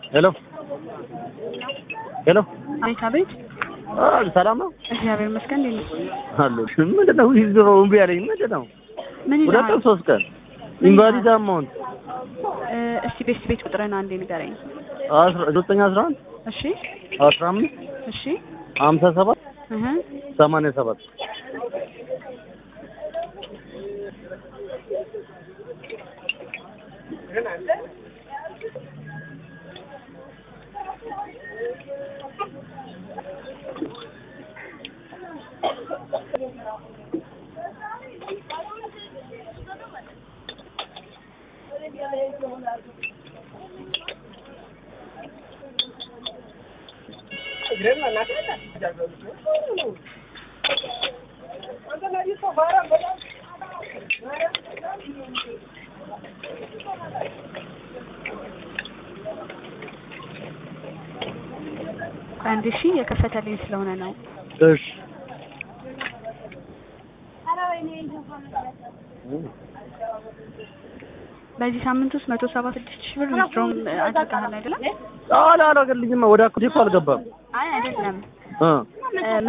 ሄሎ ሄሎ አቤት አቤት። አ ሰላም ነው እግዚአብሔር ይመስገን። እንዴት ነው? አሎ ምንድን ነው ዊዝድሮ እምቢ አለኝ ምንድን ነው ምን ሁለት ይልሃል? ቀን ሶስት ቀን ኢንቫሊድ አማውንት እ፣ እስቲ ቤት ቤት ቁጥርህን አንዴ ንገረኝ። አስራ ዘጠኝ አስራ አንድ እሺ አስራ አምስት እሺ ሀምሳ ሰባት እህ ሰማንያ ሰባት አንድ ሺ የከፈተልኝ ስለሆነ ነው። እሺ በዚህ ሳምንት ውስጥ መቶ ሰባ ስድስት ሺህ ብር ዊዝድሮም አድርገሃል አይደለም? አላረገልኝማ ወደ አካውንቴ እኮ አልገባም አይ አይደለም እ እ